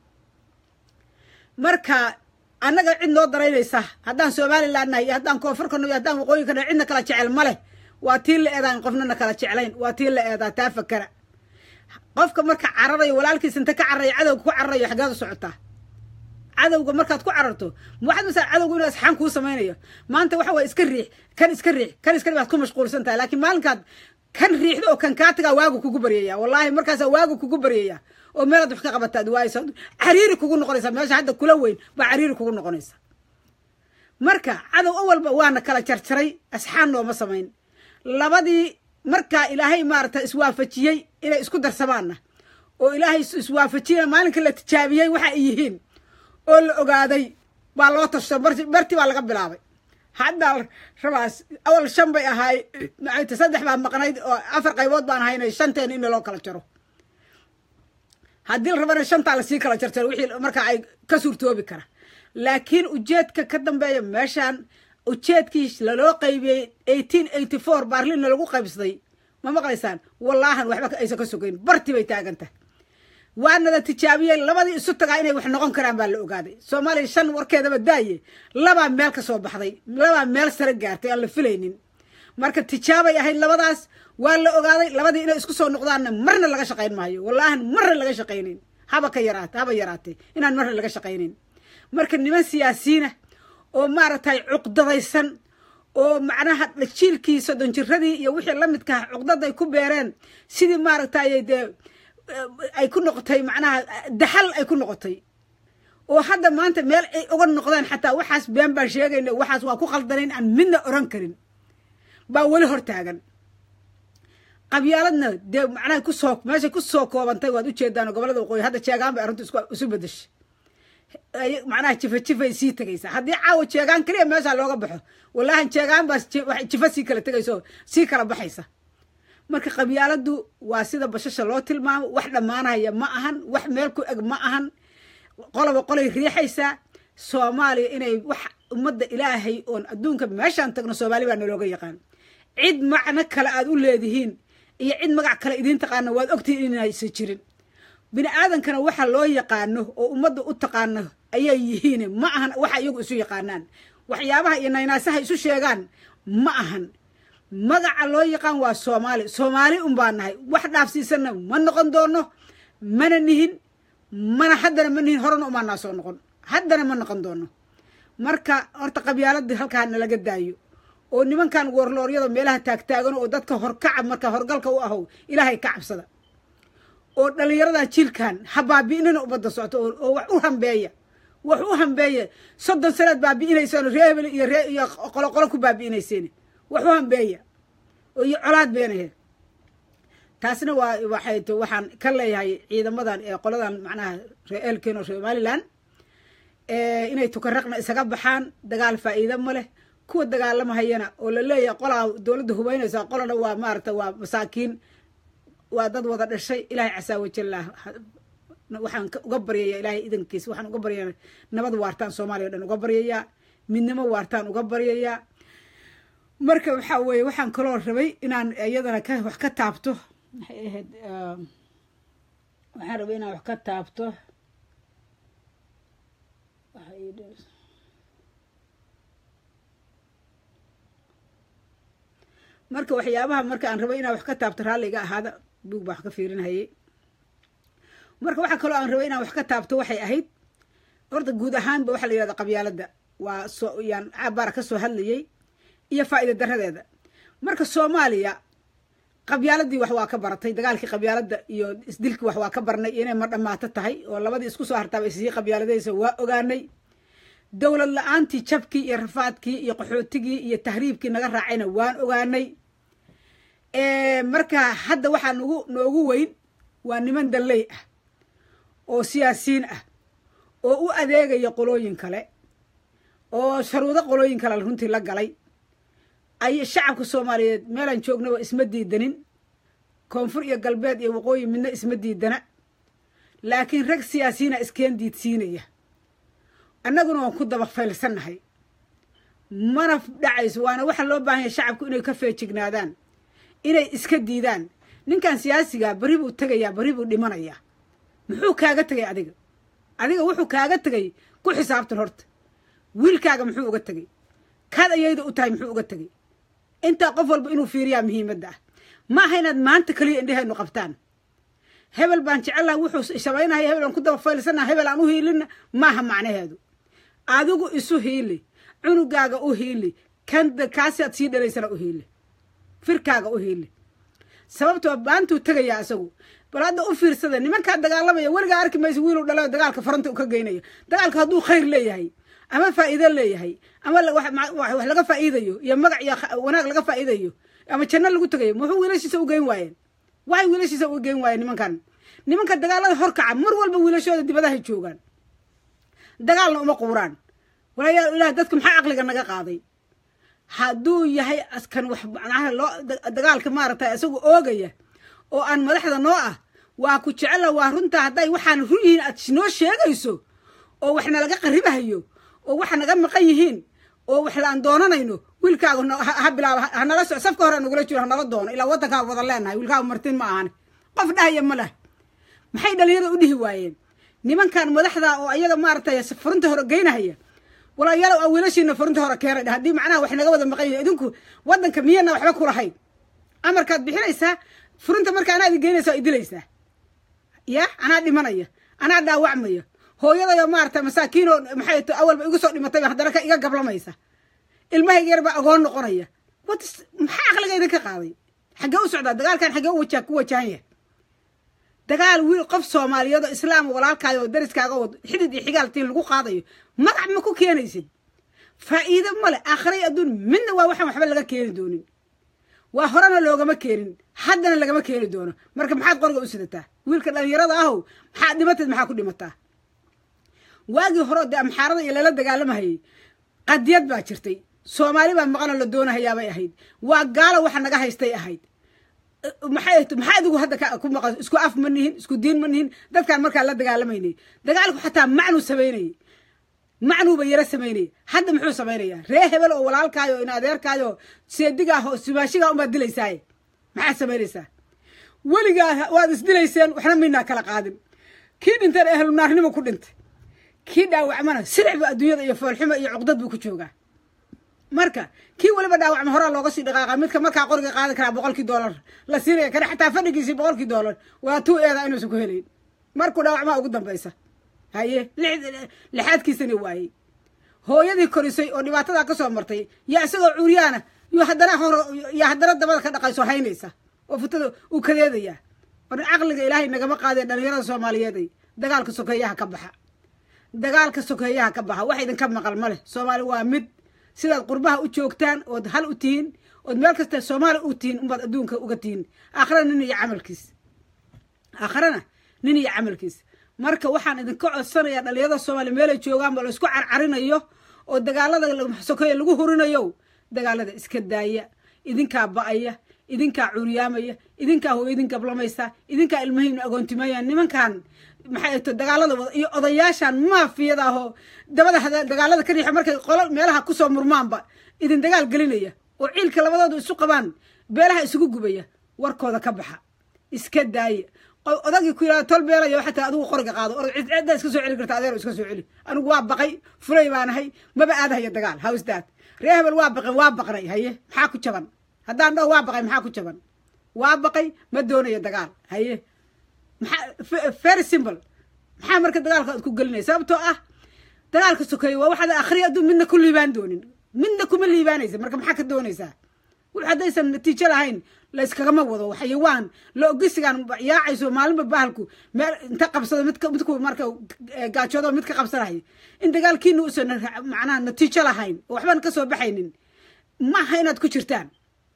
marka annaga cid noo daraynaysa haddaan somaliland nahay iyo haddaan koonfur ka nahay iyo haddaan waqooyi ka nahay cidna kala jecel ma leh waa tii la eedaan qofnana kala jeclayn waa tii la eedaa taa fakara qofka marka cararayo walaalkiis inta ka cararayo cadowga ku cararayo xaggeed u socotaa cadowga markaad ku cararto waxaad masaa cadowga inuu asxaan kuu samaynayo maanta waxa waye iska riix kan iska riix kan iska riix waad ku mashquulsan tahay laakiin maalinkaad kan riixdo oo kan kaa tagaa waagu kugu baryaya wallaahi markaasaa waagu kugu baryaya oo meelaad wax ka qabataad waaysa cariiri kugu noqonaysa meesha hadda kula weyn baa cariiri kugu noqonaysa marka cadow awalba waana kala jarjaray asxaan nooma samayn labadii markaa ilaahay maarata iswaafajiyey inay isku darsamaanna oo ilaahay iswaafajiyey maalinka la tijaabiyey waxa ay yihiin oo la ogaaday baa loo tashto barti baa laga bilaabay haddaa rabaas awal shan bay ahaay maxayta saddex baa maqnayd oo afar qaybood baan ahaynay shanteena in loo kala jaro haddii la rabana shantaa lasii kala jarjaro wixii markaa ay ka suurtoobi kara laakiin ujeedka ka dambeeya meeshaan ujeedkii laloo qaybiyey eighteen eighty four baarlina lagu qaybsaday ma maqlaysaan wallaahan waxba aysan ka sogeyn barti bay taagan tahay waanada tijaabiyey labadii isu tagaa inay wax noqon karaan baa la ogaaday soomaaliya shan warkeedaba daaye labaa meel ka soo baxday labaa meel sare gaartay aan la filaynin marka tijaabay ahayd labadaas waa la ogaaday labadii inay isku soo noqdaanna marna laga shaqayn maayo wallaahan marna laga shaqaynin haba ka yaraate haba yaraatee inaan marna laga shaqaynin marka niman siyaasiyiina oo maaragtay cuqdadaysan oo macnaha jiilkii soddon jiradii iyo wixii la midkaha cuqdaday ku beereen sidii maaragtay dee ay ku noqotay macnaha daxal ay ku noqotay oo hadda maanta meel ay uga noqdeen xataa waxaas been baan sheegayna waxaas waa ku khaldanayn aan midna oran karin baa weli hor taagan qabyaaladna dee macnaha kusoo meeshay ku soo koobantay waad ujeedaan gobolada waqooyi hadda jeegaan bay arrintu isu bedeshay macnaha jifa jifay sii tegaysaa haddii caawa jeegaan keliya meeshaa looga baxo wallaahi jeegaan baa jifa sii kala tegayso sii kala baxaysa marka qabyaaladu waa sida bashasha loo tilmaamo wax dhammaanaya ma ahan wax meel ku eg ma ahan qoloba qolay riixaysaa soomaaliya inay wax ummadda ilaahay oon adduunka meeshaan tagno soomaali baa nalooga yaqaan cid macno kale aad u leedihiin iyo cid magac kale idiin taqaano waad ogtihiin inaysan jirin bini aadankana waxa loo yaqaano oo ummadda u taqaano ayay yihiin ma ahan waxa iyagu isu yaqaanaan waxyaabaha iyo naynaasaha isu sheegaan ma ahan magaca loo yaqaan waa soomaali soomaali un baa nahay wax dhaafsiisanna ma noqon doono mana nihin mana haddana ma nihin horena umaanaa soo noqon haddana ma noqon doono marka horta qabyaaladii halkaa nalaga daayo oo nimankan warlooryada meelaha taagtaagan oo dadka horkaca marka horgalka u ahow ilaahay ka cabsada oo dhallinyaradan jiilkan ha baabi'inina ubadda socto oo wax u hambeeya wax u hambeeya soddon sanaad baabi'inayseen ree hebel iyo ree iyo qoloqolo ku baabi'inayseen wax u hambeeya oo iyo colaad beenahe taasna waa waxay t waxaan ka leeyahay ciidamadan ee qoladan macnaha ree eelkeen oo somalilan inay tukaraqna isaga baxaan dagaal faa'iida ma leh kuwa dagaalamahayana oo la leeyahay qolaa dowladda hubeynaysa qolana waa maarata waa masaakiin waa dad wada dhashay ilaahay casaa wajallah waxaan uga baryaya ilaahay idankiisa waxaan uga baryaya nabad waartaan soomaaliya o dhan uga baryayaa midnimo waartaan uga baryayaa marka waxaa weeye waxaan kaloo rabay inaan iyadana ka wax ka taabto maxay ahayd waxaan rabay inaan wax ka taabto marka waxyaabaha marka aan rabay inaan wax ka taabto raalliga ahaada buug baa wax ka fiirinhayay marka waxaa kaloo aan rabay inaan wax ka taabto waxay ahayd horta guud ahaanba waxaa la yihahda qabyaaladda waa soo yaan cabaara ka soo hadlayay iyo faa'iida daradeeda marka soomaaliya qabyaaladii wax waa ka baratay dagaalkii qabyaaladda iyo isdilkii wax waa ka barnay inay ma dhammaato tahay oo labadii isku soo hartaaba isii qabyaaladaysa waa ogaanay dowlad la-aantii jabkii iyo rafaadkii iyo qaxootigii iyo tahriibkii naga raacayna waan ogaanay marka hadda waxaa nagu noogu weyn waa niman dalley ah oo siyaasiyiin ah oo u adeegaya qolooyin kale oo sharuudo qolooyin kale runtii la galay ay shacabka soomaaliyeed meelaan joognaba isma diidanin koonfur iyo galbeed iyo waqooyi midna isma diidana laakiin rag siyaasiyiina iskeen diidsiinaya annaguna waan ku daba faylsannahay mana dhacayso waana waxaa loo baahan yahay shacabku inay ka feejignaadaan inay iska diidaan ninkan siyaasigaa berri buu tegayaa berri buu dhimanayaa muxuu kaaga tegay adiga adiga wuxuu kaaga tegay ku xisaabtan horta wiilkaaga muxuu uga tegay kaad ayayda u tahay muxuu uga tegay intaa qof walba inuu fiiriyaa muhiimadda ah ma aha inaad maanta keliya indhehaynu qabtaan hebel baan jecellaha wuxuu shabaynaya hebel aan ku daba faylsannaha hebel aan u hiilina maaha macnaheedu adigu isu hiili cunugaaga u hiili kan kaasiaad sii dhalaysana u hiili firkaaga u hiili sababtoo baantuu tegayaa isagu bal hadda u fiirsada nimankaa dagaalamaya weligaa arki maysa wiiluu dhalo dagaalka faranta u ka geynaya dagaalka hadduu khayr leeyahay ama faa'iido leeyahay ama wax laga faa'iidayo iyo magac iyo wanaag laga faa'iidayo ama janno lagu tegayo muxuu wiilashiisa u geyn waayeen waxay wiilashiisa u geyn waayeen nimankan nimanka dagaalada horkaca mar walba wiilashooda dibadahay joogaan dagaalna uma quuraan walaayaa ilaah dadka maxaa caqliga naga qaaday hadduu yahay askan wax macnaha loo dagaalka maaragtay isagu oogaya oo aan madaxda noo ah waa ku jecela waa runtaa hadday waxaan run yihiin aad noo sheegayso oo wax nalaga qaribahayo oo wax naga maqan yihiin oo wax laan doonanayno wiilkaaga ha bilaaba hanala so safka hore nagula jiro hanala doono ilaa waddankaa wada leenahay wiilkaaga martin ma ahani qof dhahaya ma leh maxay dhalinyarada u dhihi waayeen nimankan madaxda oo ayaga maaragtay furinta hore geynahaya walaalayaal aa wiilashiina furinta hore keenay haddii macnaha wax naga wada maqan yihin idinku waddanka miyana waxba kulahayn amarkaad bixinaysaa furinta marka anaa idin geynaysa waa idilaysaa ya anaa dhimanaya anaa dhaawacmaya hooyadayo maarata masaakiinoo maxay t awalba igu soo dhimatay haddana ka iga gablamaysa ilmahayga yar baa agoon noqonaya wat maxaa caqliga idinka qaaday xaggee u socdaa dagaalkan xaggee u waja ku wajahan yahay dagaal wiil qof soomaaliyeed oo islaam walaalkaayo oo dariskaaga oo xidid iyo xigaaltiin lagu qaadayo magac ma ku keenaysid faa'iido male aakhiray adduun midna waa waxaan waxba laga keeni doonin waa horena loogama keenin haddana lagama keeni doono marka maxaad qoriga u sidataa wiilka dhalinyarada ahow maxaad dhimateed maxaa ku dhimataa waagii hore dee amxaarada iyo lala dagaalamahayay qadiyad baa jirtay soomaali baa maqanoo la doonahayaabay ahayd waa gaalo waxa naga haystay ahayd maxay maxaa idigu hadda ku maqan isku af ma nihin isku diin ma nihin dadkaan markaa la dagaalamaynay dagaalku xataa macnuu samaynayay macnuuba yaro samaynayay hadda muxuu samaynayaa ree hebel oo walaalkaayo in adeerkaayo seedigaah oo simaashigaa unbaad dilaysaaye maxaad samaynaysaa weligaa waad isdilayseen waxna midnaa kala qaadin kii dhintana ehlu naarnimo ku dhintay kii dhaawacmana siricba adduunyada iyo foolxuma iyo cuqdad buu ku joogaa marka kii weliba dhaawacma horaa looga sii dhaqaaqa midka markaa qoriga qaadan karaa boqolkii doolar la siinaya kana xataa fadhigiisii boqolkii doolar waa tuu eedaa inuusan ku helayn markuu dhaawacmaa ugu dambaysa haye lixaadkiisana waayey hooyadii korisay oo dhibaatadaa ka soo martay yaa isagoo cuuryaana yo haddana hor yaa haddana dabada ka dhaqayso haynaysa oo futada uu kadeedayaa war caqliga ilaahay nagama qaadee dhalinyarada soomaaliyeeday dagaalka sokeeyaha ka baxa dagaalka sokeeyaha ka baxa wax idinka maqal ma leh soomaali waa mid sidaad qurbaha u joogtaan ood hal u tihiin ood meel kasta soomaali u tihiin unbaad adduunka uga tihiin aakhirana nin iyo camalkiis aakharana nin iyo camalkiis marka waxaan idinka codsanayaa dhalinyarada soomaaliya meelay joogaanba la isku carcarinayo oo dagaalada sokeeya lagu hurinayo dagaalada iska daaya idinkaa ba-aya idinkaa curyaamaya idinkaa hooyadin gablamaysa idinkaa ilmahiinu agoontimaya nimankan maxay to dagaalada wada iyo odayaashan maafiyada ahoo dabada dagaalada ka riixo markay qolo meelaha kusoo murmaanba idin dagaal gelinaya oo ciilka labadoodu isu qabaan beelaha isugu gubaya warkooda ka baxa iska daaya odagii ku yihahda tol beelayo xataa adigu qoriga qaado or ciddaa iska soo celi karta adeer iska soo celi anigu waa baqay fulay baanahay maba aadahaya dagaal hawsdaad ree hebel waa baqay waa baqnay haye maxaa ku jaban haddaan dhaho waa baqay maxaa ku jaban waa baqay ma doonayo dagaal haye maxaa very simple maxaa marka dagaalka ad ku gelinaya sababtoo ah dagaalka sokeeye waa waxaad akhriya adduun midna ku liibaan doonin midna kuma liibaanaysa marka maxaa ka doonaysaa wux haddaysan natiijo lahayn la iskagama wado xayawaan la ogisigan yaacayso maalinba bahalku meel inta qabsado mid midku marka gaajoodo mid ka qabsanaya in dagaalkiina uusan macnaha natiijo lahayn oo waxbaan ka soo baxaynin maaha inaad ku jirtaan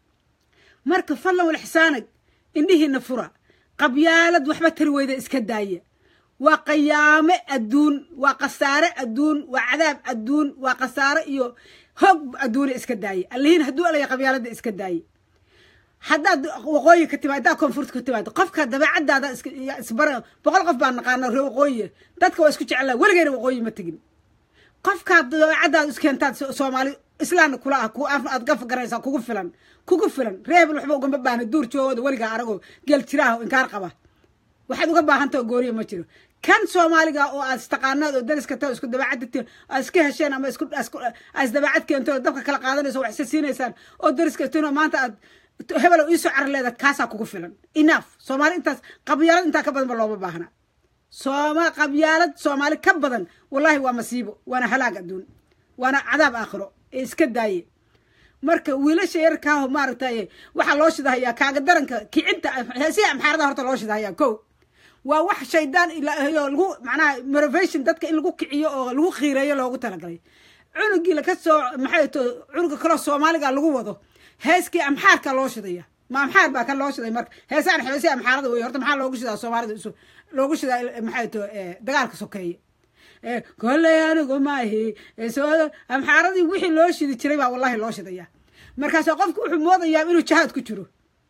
marka fallan walxisaanag indhihiina fura qabyaalad waxba tari weyda iska daaya waa qayaame adduun waa khasaare adduun waa cadaab adduun waa khasaare iyo hoog adduuna iska daaye allihiin hadduu alaya qabyaalada iska daaye haddaad waqooyi ka timaad haddaad koonfurta ka timaado qofka dabeecadaada isbara boqol qof baan naqaana ree waqooyi dadka waa isku jeclaa weligeyna waqooyi ma tegin qofkaad dabeecadaada iskeentaad soomaali islaamna kula ah ku aad gafa garaysaa kugu filan kugu filan reebel waxba ugama baahna duur joogooda weligaa aragoo geel jiraaha inkaar qaba waxaad uga baahantaha gooriya ma jiro kan soomaaliga oo aad istaqaanaad oo dariska ta isku dabeecad aad iska hesheen ama aad isdabeecad keento dabka kala qaadanayso wax isa siinaysaan oo dariska tin maanta aad hebelo iisoo carar leeda kaasaa kugu filan enough soomaali intaas qabyaalad intaa ka badan ba looma baahna sooma qabyaalad soomaali ka badan wallahi waa masiibo waana halaag adduun waana cadaab aakhiro ee iska daaye marka wiilasha yarkaaho maaragtay waxaa loo shidahayaa kaaga daranka kicinta si amxaarada horta loo shidahayaa ko waa wax shaydaan ilaahayo lagu macnaha motivation dadka in lagu kiciyo oo lagu khiireeyo loogu talagalay cunugii laka soo maxay to cunuga kaloo soomaaliga lagu wado heeskii amxaarka loo shidaya ma amxaar baa kan loo shiday marka heesaan xeesi amxaarada wey horta maxaa loogu shidaa soomaalida isu loogu shidaa maxay to dagaalka sokeeye kolley anigu maahi amxaaradii wixii loo shidi jiray baa wallahi loo shidaya markaas qofku wuxuu moodayaa inuu jahaad ku jiro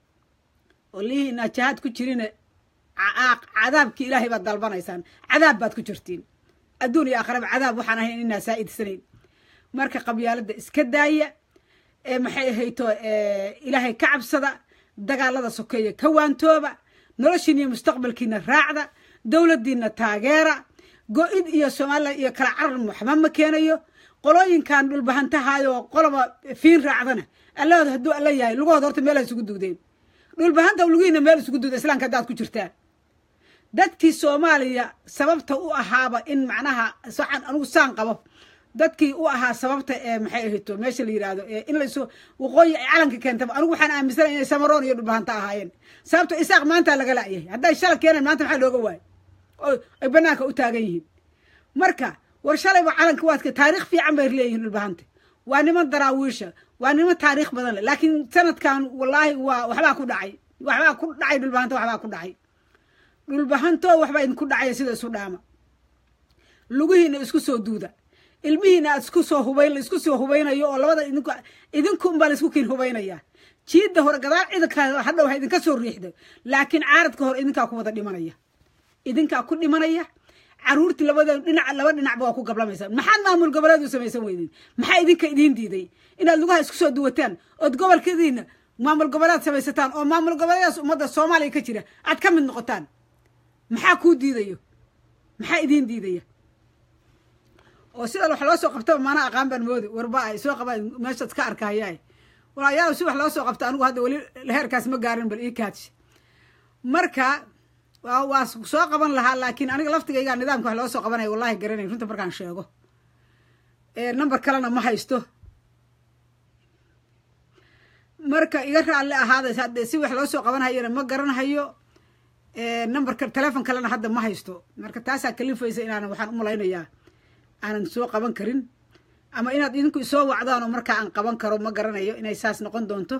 oo lihiina jahaad ku jirina cadaabkii ilaahay baad dalbanaysaan cadaab baad ku jirtiin adduun iyo aakhiraba cadaab waxaan ahayn inaa saa'idsanayn marka qabyaalada iska daaya ee maxay ahayto ilaahay ka cabsada dagaalada sokeeya ka waantooba noloshiina iyo mustaqbalkiina raacda dowladdiina taageera go-id iyo somalilan iyo kala carar waxba ma keenayo qolooyinkan dhulbahantahaayoo qoloba fiin raacdana allahood hadduu alla yahay lugahooda horta meel isugu dugdeen dhulbahanta lugihiina meel isugu dugda islaamka haddaad ku jirtaan dadkii soomaaliya sababta u ahaaba in macnaha saxan anigu saan qabo dadkii u ahaa sababta ee maxay ahayto meesha la yidhaahdo in laysu waqooyi ay calanka keentaba anigu waxaan aaminsanay inay samaroon iyo dhulbahanta ahaayeen sababto isaaq maanta laga la'yahay hadday shala keeneen maanta maxaa looga waayo oo ay banaanka u taagan yihiin marka war shalayba calanka waadka taariikh fiican bay leeyihiin dhulbahanta waa niman daraawiisha waa niman taariikh badan leh laakiin sanadkan wallaahi waa waxbaa ku dhacay waxbaa ku dhacay dhulbahanta waxbaa ku dhacay dhulbahanto waxbaa idinku dhacaya sida isu dhaama lugihiina isku soo duuda ilmihiina aad isku soo hubayn isku soo hubaynayo oo labada idinku idinkuunbaa la isku kiin hubaynaya jiidda hore gadaal ciidanka hadhow ha idinka soo riixdo laakiin caaradka hore idinkaa ku wada dhimanaya idinkaa ku dhimanaya caruurtii labada dhinac laba dhinacba waa ku gablamaysaa maxaad maamul goboleed u samaysan weydin maxaa idinka idiin diiday inaad lugaha isku soo duwataan ood gobolkadiina maamul goboleed samaysataan oo maamul goboleedaas ummadda soomaaliya ka jira aad ka mid noqotaan maxaa kuu diidayo maxaa idiin diidaya oo sida wax loo soo qabtaba maana aqaan baan moodi warba ay soo qabaan meeshaad ka arkahayaa walaayaal si wax loo soo qabta anigu hadda weli heerkaas ma gaarin bal ii kaadsi marka waa soo qaban lahaa laakiin aniga laftigaygaa nidaamka wax loo soo qabanaya wallahi garanay runta markaan sheego number kalena ma haysto marka iga raalli ahaaday hadde si wax loo soo qabanhayana ma garanhayo numberka telefon kalena hadda ma haysto marka taasaa kalifaysa inaanan waxaan u malaynayaa aanan soo qaban karin ama inaad idinku isoo wacdaan oo markaa aan qaban karo ma garanayo inay saas noqon doonto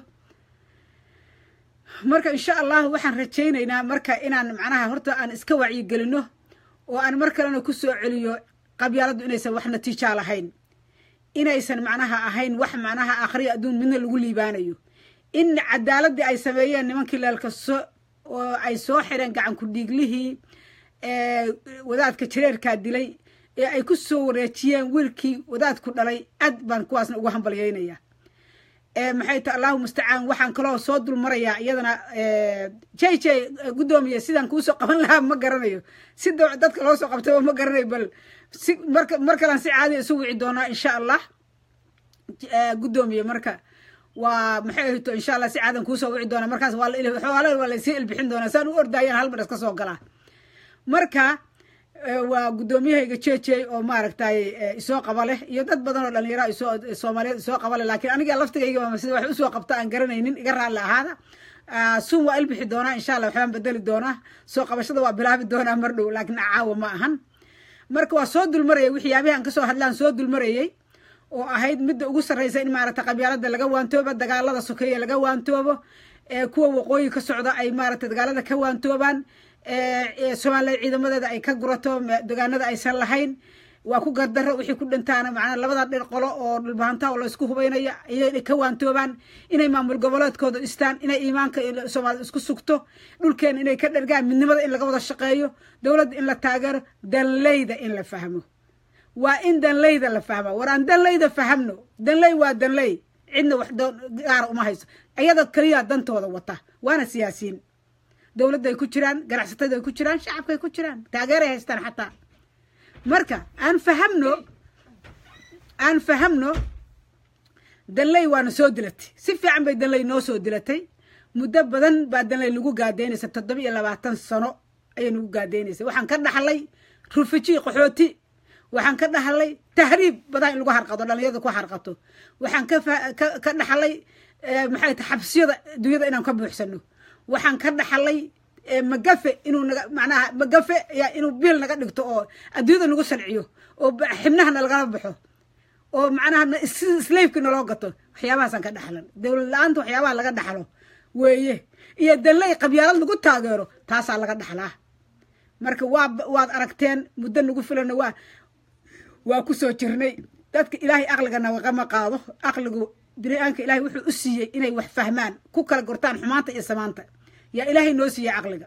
marka insha allah waxaan rajaynaynaa marka inaan macnaha horta aan iska wacyigelino oo aan mar kalena ku soo celiyo qabyaaladdu inaysan wax natiijaa lahayn inaysan macnaha ahayn wax macnaha akhriya adduun midna lagu liibaanayo in cadaaladii ay sameeyeen nimankii leelkaso oo ay soo xireen gacan ku dhiiglihii wadaadka jareerkaa dilay ee ay ku soo wareejiyeen wiilkii wadaadku dhalay aad baan kuwaasna ugu hambalyaynaya maxay ta allahu mustacaan waxaan kaloo soo dulmarayaa iyadana j j guddoomiye sidaan kuusoo qaban lahaa ma garanayo si dadka loo soo qabtaba ma garanayo bal si marka mar kalaan si caadiya isu wici doonaa insha allah guddoomiye marka waa maxay ahayto insha allah si caadan kuusoo wici doonaa markaas waa waa laysii ilbixin doonaa saan u ordaayaan hal mar iska soo galaa marka waa guddoomiyahayga jejey oo maaragtay isoo qaba leh iyo dad badan oo dhalinyara isoo soomaaliyeed isoo qaba leh laakiin aniga laftigayga sida wax usoo qabta aan garanaynin iga raalli ahaada sun waa ilbixi doonaa insha allah waxbaan bedeli doonaa soo qabashada waa bilaabi doonaa mar dhow laakiin caawa ma ahan marka waa soo dulmarayay waxyaabihi aan kasoo hadlaan soo dulmarayay oo ahayd midda ugu sarreysa in maaragtay qabyaalada laga waantoobo dagaalada sokeeye laga waantoobo kuwa waqooyi ka socda ay maaragtay dagaalada ka waantoobaan somalilan ciidamadeeda ay ka gurato degaanada aysan lahayn waa ku gardaro wixii ku dhintaana macnaa labada dhir qolo oo dhulbahantaha oo laysku hubaynaya inay ka waantoobaan inay maamul goboleedkooda dhistaan inay iimaanka soomaalida isku sugto dhulkeena inay ka dhergaan midnimada in laga wada shaqeeyo dowladda in la taageero danleyda in la fahmo waa in danleyda la fahma war aan danleyda fahamno danley waa danley cidna wax gaara uma hayso iyada keliya dantooda wata waana siyaasiyiin dowladday ku jiraan ganacsatada ay ku jiraan shacabkaay ku jiraan taageeray haystaan xataa marka aan fahamno aan fahamno danley waana soo dilatay si fiican bay danley noo soo dilatay muddo badan baa danley nagu gaadaynaysa toddoba iyo labaatan sano ayay nagu gaadaynaysa waxaan ka dhaxlay rufiji qaxooti waxaan ka dhaxlay tahriib badan in lagu harqado dhalinyarada ku harqato waxaan ka dhaxlay maxay ta xabsiyada dunyada inaan ka buuxsano waxaan ka dhaxlay magafe inuu naga macnaha magafe inuu biil naga dhigto oo adduunyada nagu sanciyo oo xibnaha nalagala baxo oo macnaha slaifki naloo gato waxyaabahaasaan ka dhaxlan dowlad la-aanta waxyaabaha laga dhaxlo weeye iyo danley qabyaalad lagu taageero taasaa laga dhaxlaa marka waa waad aragteen muddo nagu filana waa waa ku soo jirnay dadka ilaahay aqliga nagama qaado aqligu bini-aanka ilaahay wuxuu u siiyey inay wax fahmaan ku kala gortaan xumaanta iyo samaanta yaa ilaahay noo siiyey caqliga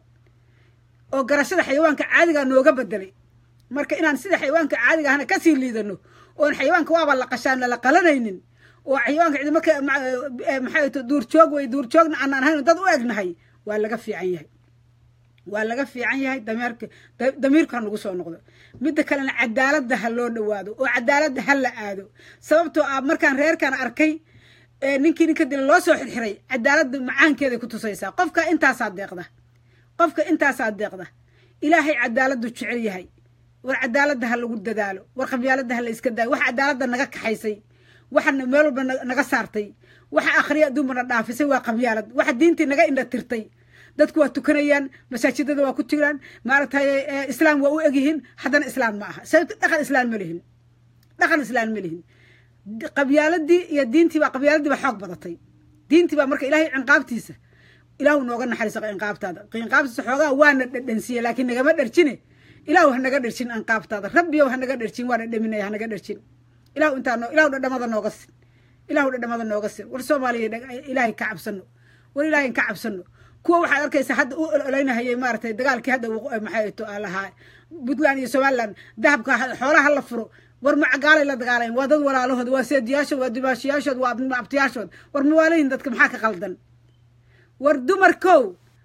oo garashada xayawaanka caadigaa nooga bedelay marka inaan sida xayawaanka caadiga ahna kasii liidano oon xayawaanka waaba la qashaan lala qalanaynin oo xayawaanka cidi marka maxay to duurjoog wey duurjoogna aanaan ahayn dad u egnahay waa laga fiican yahay waa laga fiican yahay dameerka damiirka ha nagu soo noqdo midda kalena cadaaladda ha loo dhawaado oo cadaaladda ha la aado sababtoo ah markaan reerkan arkay ninkii ninka dila loo soo xirxiray cadaaladda macaankeeday ku tusaysaa qofka intaasaa deeqda qofka intaasaa deeqda ilaahay cadaaladdu jecel yahay war cadaaladda ha lagu dadaalo war qabyaaladda ha la iska daayo waxa cadaaladda naga kaxaysay waxana meel walba naga saartay waxa akhriya adduunbana dhaafisay waa qabyaalad waxa diintii naga indha tirtay dadku waa tukanayaan masaajidada waa ku jiraan maaragtay islaam waa u egyihiin haddana islaam ma aha sababto dhaqan islaan ma lihin dhaqan islaan ma lihin qabyaaladii iyo diintii baa qabyaaladii baa xoog badatay diintii baa marka ilaahay cinqaabtiisa ilaahu nooga naxariisa cinqaabtaada cinqaabtiisa xoogaa waana dhadhansiiye laakiin nagama dharjine ilaahu ha naga dharjin cinqaabtaada rabbiyow ha naga dharjin waana dhaminaya ha naga dharjin ilaahu intaa noo ilaahu dhadhamada nooga sin ilahu dhadhamada nooga sir war soomaaliya ilaahay ka cabsano war ilaahay ka cabsano kuwa waxaad arkaysaa hadda u ololeynahayay maaratay dagaalkii hadda maxay to lahaa puntland iyo somaliland dahabka xoolaha la furo war macagaalay la dagaalayan waa dad walaalahood waa seediyaashood waa dimaashiyaashood waa abtiyaashood war mawaalayin dadka maxaa ka qaldan war dumarkow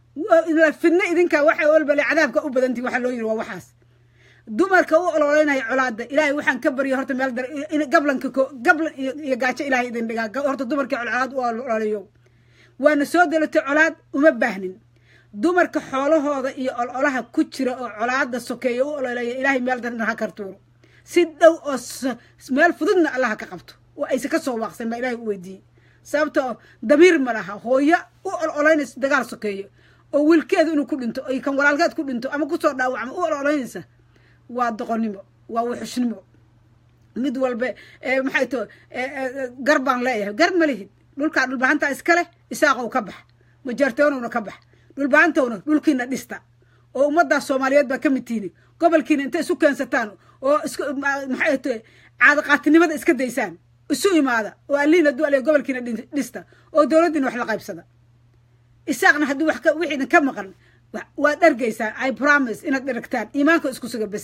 fidno idinka waxay olbale cadaabka u badantii waxaa loo yiri waa waxaas dumarka u ololeynaya colaada ilaahay waxaan ka barya horta meel dar gablanka gablan iyo gaajo ilahay idin dhigaa horta dumarkii colaad u ololeeyo waana soo delatay colaad uma baahnin dumarka xoolahooda iyo ololaha ku jira oo colaada sokeeya u ololeeya ilaahay meel darna ha kartuuro si dhow oo meel fududna allaha ka qabto oo aysa ka soo waaqsan baa ilahay u weydiiyey sababtoo damiir ma laha hooyo u ololeynaysa dagaal sokeeyo oo wiilkeedu inuu ku dhinto o kan walaalkeed ku dhinto ama kusoo dhaawacmo u ololeynaysa waa doqonnimo waa wuxushnimo mid walbe maxay to gar baan leeyahay gar ma lihid dhulkaa dhulbahantaa iskale isaaqow ka bax majaartoonowna ka bax dhulbahantowna dhulkiina dhista oo ummaddaas soomaaliyeed baa ka mid tiini gobolkiina intay isu keensataan oo maxay to caadaqaatinimada iska daysaan isu imaada oo alliina duale gobolkiina dhista oo dowladdiina wax la qaybsada isaaqna haddii wax wix idinka maqan waad dhargaysaan i promise inaad dheragtaan iimaanka isku suga bes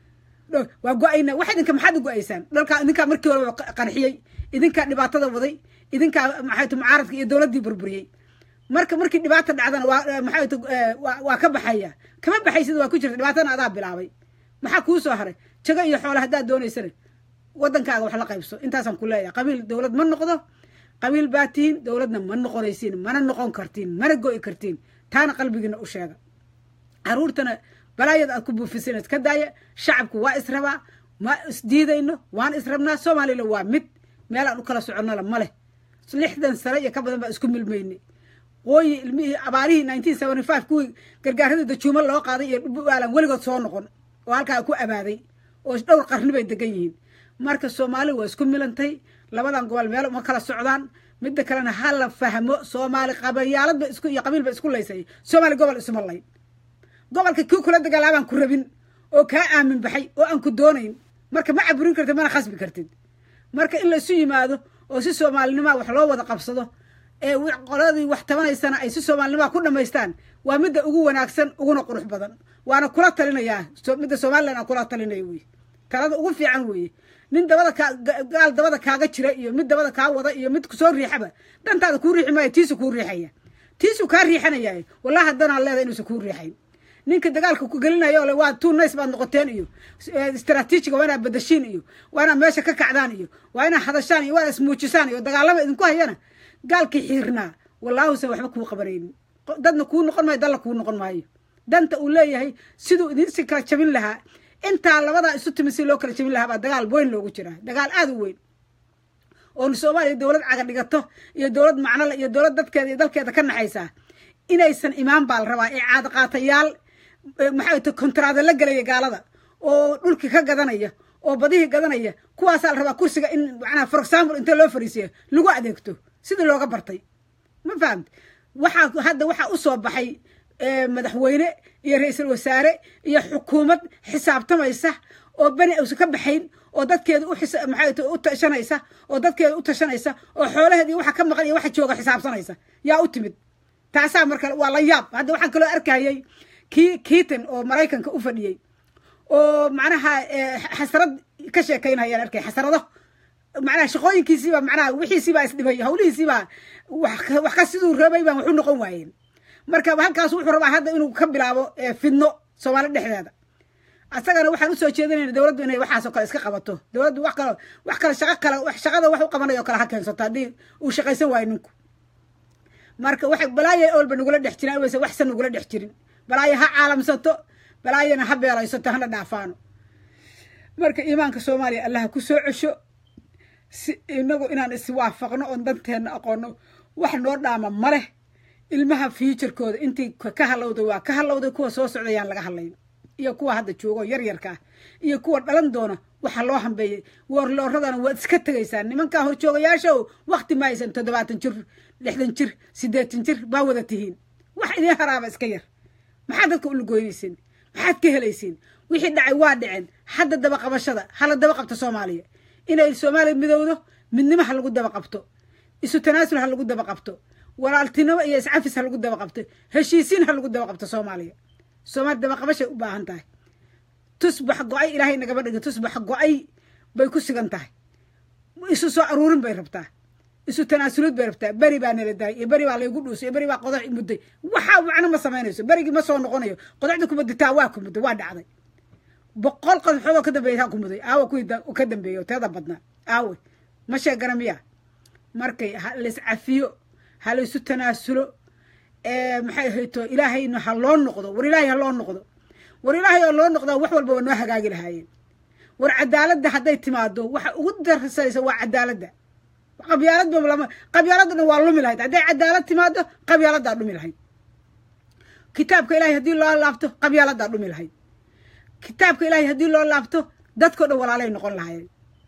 waa go-ayna wax idinka maxaad u go-aysaan dhalkaa idinkaa markii hore qarxiyey idinkaa dhibaatada waday idinkaa maxayt mucaaradka iyo dowladdii burburiyey marka markii dhibaata dhacdana waa maxayt waa ka baxaya kama baxaysid waa ku jirta dhibaatana adaa bilaabay maxaa kuu soo haray jago iyo xoole haddaad doonaysana waddankaaga wax la qaybso intaasaan ku leeyahay qabiil dowlad ma noqdo qabiil baa tihiin dowladna ma noqonaysiin mana noqon kartiin mana go'i kartiin taana qalbigiina u sheega caruurtana balaayada aad ku buufisan ka daaya shacabku waa israbaa ma isdiidayno waan israbnaa soomaalila waa mid meel aan u kala soconnala ma leh lixdan sano iyo ka badan baa isku milmaynay qooyi ilmihii abaarihii nineteen seventy five kuwii gargaaradii dajuumo loo qaaday iyo dhubuaalan weligood soo noqon oo halkaa ku abaaday oo dhowr qarni bay degan yihiin marka soomaali waa isku milantay labadan gobol meel uma kala socdaan midda kalena ha la fahmo soomaali qabayaaladba isku iyo qabiil ba isku laysay soomaali gobol isuma layn gobolka kii kula dagaalaabaan ku rabin oo kaa aamin baxay oo aan ku doonayn marka ma caburin kartid mana khasbi kartid marka in laisu yimaado oo si soomaalinimaa wax loo wada qabsado ee qoladii wax tabanaysana ay si soomaalinimaa ku dhamaystaan waa midda ugu wanaagsan uguna qurux badan waana kula talinayaa midda somalilan aan kula talinaya wey talada ugu fiican weeye nin dabada kaa gaal dabada kaaga jira iyo mid dabada kaa wada iyo mid kusoo riixaba dantaada kuu riixi maayo tiisu kuu riixaya tiisu kaa riixanaya wallahi haddanaad leedahay inuusan kuu riixayn ninka dagaalka ku gelinayo le waa two nice baad noqoteen iyo istraatiijiga waa inaad badashiin iyo waa inaad meesha ka kacdaan iyo waa inaad hadashaan iyo waa inaad ismuujisaan iyo dagaalama idinku hayana gaalkii xiirnaa wallaahusan waxba kuu qabanaynin dadna kuu noqon maayo dalla kuu noqon maayo danta uu leeyahay siduu idinsi kala jabin lahaa intaa labadaa isu timi si loo kala jabin lahaa baa dagaal weyn loogu jiraa dagaal aada u weyn oon soomaaliya dowlad caga dhigato iyo dowlad macnole iyo dowlad dadkeeda iyo dalkeeda ka naxaysaa inaysan imaan baa la rabaa ee caadaqaatayaal maxay ta kontraada la gelaya gaalada oo dhulkii ka gadanaya oo badihii gadanaya kuwaasaa la rabaa kursiga in macnaha for example inta loo fariisiya lagu adeegto sidii looga bartay ma fahamte waxaa hadda waxaa usoo baxay madaxweyne iyo ra-iisul wasaare iyo xukuumad xisaabtamaysa oo beni aysan ka baxayn oo dadkeeda u maxay u tashanaysa oo dadkeeda u tashanaysa oo xoolaheeda iyo waxa ka maqan iyo waxa jooga xisaabsanaysa yaa u timid taasaa marka waa la yaab hadda waxaan kaloo arkayay kii kiitan oo maraykanka u fadhiyey oo macnaha xasrad ka sheekaynayaan arkay xasrado macnaha shaqooyinkiisiiba macnaha wixiisiibaa isdhibay hawlihiisiibaa wax ka siduu rabay baan waxu noqon waayeen marka halkaas wuxuu rabaa hadda inuu ka bilaabo fidno soomaali dhexdeeda asagana waxaan usoo jeedinayna dowladdu inay waxaasoo kale iska qabato dowladdu wax kale wax kale shaqo kale shaqada wax u qabanayo kale ha keensato haddii uu shaqaysan waayo ninku marka waxa balaaya olba nagula dhex jirin wayse waxsan nagula dhex jirin balaaya ha caalamsato balaayana ha beelaysato hana dhaafaano marka iimaanka soomaaliya allaha ku soo cesho si inagu inaan iswaafaqno oon danteenna aqoono wax noo dhaama ma leh ilmaha fiuturkooda intii ka halowday waa ka halowday kuwa soo socdayaan laga hadlayn iyo kuwa hadda joogo yaryarka ah iyo kuwa dhalan doona waxa loo hambeeyey woorlooradana waad iska tegaysaan nimankaa horjoogayaashow wakti ma haysan toddobaatan jir lixdan jir siddeetan jir baa wada tihiin wax idiin haraaba iska yar maxaad dadka ulagoynaysiin maxaad ka helaysiin wixii dhacay waa dhaceen hadda dabaqabashada hala daba qabta soomaaliya inay soomaaliya midowdo midnimo ha lagu daba qabto isu tanaasul ha lagu daba qabto walaaltinimo iyo iscafis ha lagu daba qabto heshiisiin ha lagu daba qabto soomaaliya soomaaliya dabaqabashay u baahan tahay tusbax go-ay ilaahay nagaba dhigin tusbax go-ay bay ku sigan tahay isu soo aruurin bay rabtaa isu tanaasulid bay rabtaa beri baa nala daayay iyo beri baa laygu dhuusay iyo beri baa qodax mudday waxaa macno ma samaynayso berigii ma soo noqonayo qodaxda ku mudditaa waa ku mudday waa dhacday boqol qodaxood oo ka dambeeya ku muday aawa kuwii ka dambeeya oo teeda badnaa aawe ma sheegana miya markay lays cafiyo ha laysu tanaasulo maxay ahayto ilaahayna ha loo noqdo war ilaahay ha loo noqdo war ilaahay oo loo noqdaa wax walba waa noo hagaagi lahaayeen war cadaaladda hadday timaado waxa ugu darsanaysa waa cadaaladda qabyaaladba lama qabyaaladda dhan waa lumi lahayd hadday cadaalad timaado qabyaaladdaa dhumi lahayd kitaabka ilahay haddii loo laabto qabyaaladdaa dhumi lahayd kitaabka ilaahay haddii loo laabto dadkao dhan walaalay noqon lahaayeen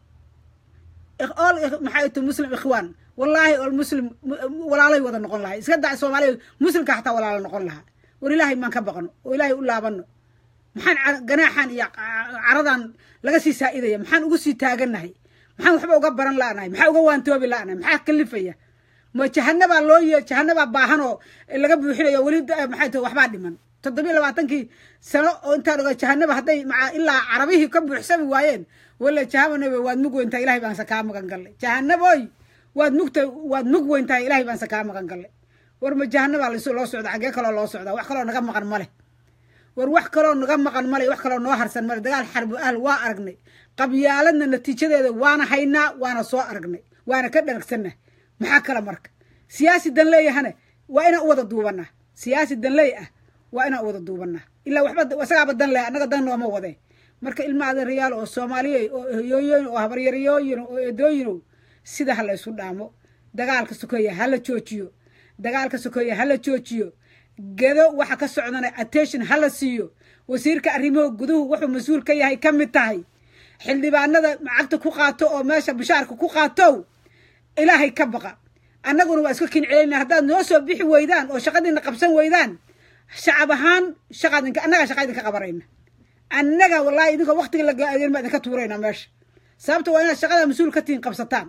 ol maxay to muslim ikhwaan wallaahi ol muslim walaalay wada noqon lahay iska daa soomaaliya muslimka xataa walaalo noqon lahaa war ilaahay maan ka baqno oo ilaahay u laabano maxaan ganaaxan iyo caradan laga sii saa'idaya maxaan ugu sii taagannahay maxaan waxba uga baran la'nahay maxaa uga waantoobi la'nahay maxaa kalifaya ma jahanabaa loo ye jahanabaa baahan oo laga buuxinayo weli maxay tahay waxbaa dhiman toddobiyo labaatankii sano oo intaan oga jahanaba hadday maa ilaa carabihii ka buuxsami waayeen wala jahanaba waad mug weyntahay ilahay baanse kaa magan gallay jahanaboy waad mugta waad mug weyntahay ilahay baanse kaa magan gallay war ma jahanabaa las loo socda xaggee kaloo loo socdaa wax kaloo naga maqan male war wax kaloo naga maqan male wax kaloo noo harsan male dagaal xarbu ahl waa aragnay qabyaaladna natiijadeeda waana haynaa waana soo aragnay waana ka dharagsanah maxaa kale marka siyaasi danleeyahana waa inaan u wada duubanaa siyaasi danleey ah waa inaan u wada duubanaa ilaa waxba isagaaba dan leh annaga dan nooma wadee marka ilma adeerayaal oo soomaaliye oo hoyooyin oo habaryarayooyin oo eedooyino sida ha la ysu dhaamo dagaalka sokeeya hala joojiyo dagaalka sokeeya hala joojiyo gedo waxa ka socdana attention hala siiyo wasiirka arrimaha guduhu wuxuu mas-uul ka yahay ka mid tahay xildhibaanada lacagta ku qaato oo meesha bishaarka ku qaatow ilaahay ka baqa annaguna waa iska kincelayna haddaad noo soo bixi weydaan oo shaqadiina qabsan weydaan shacab ahaan shaqaadinka annagaa shaqa idinka qabanayna annaga wallaahi idinka waktiga la gaadeen baa idinka tuurayna meesha sababta waa inaad shaqada mas-uul ka tihin qabsataan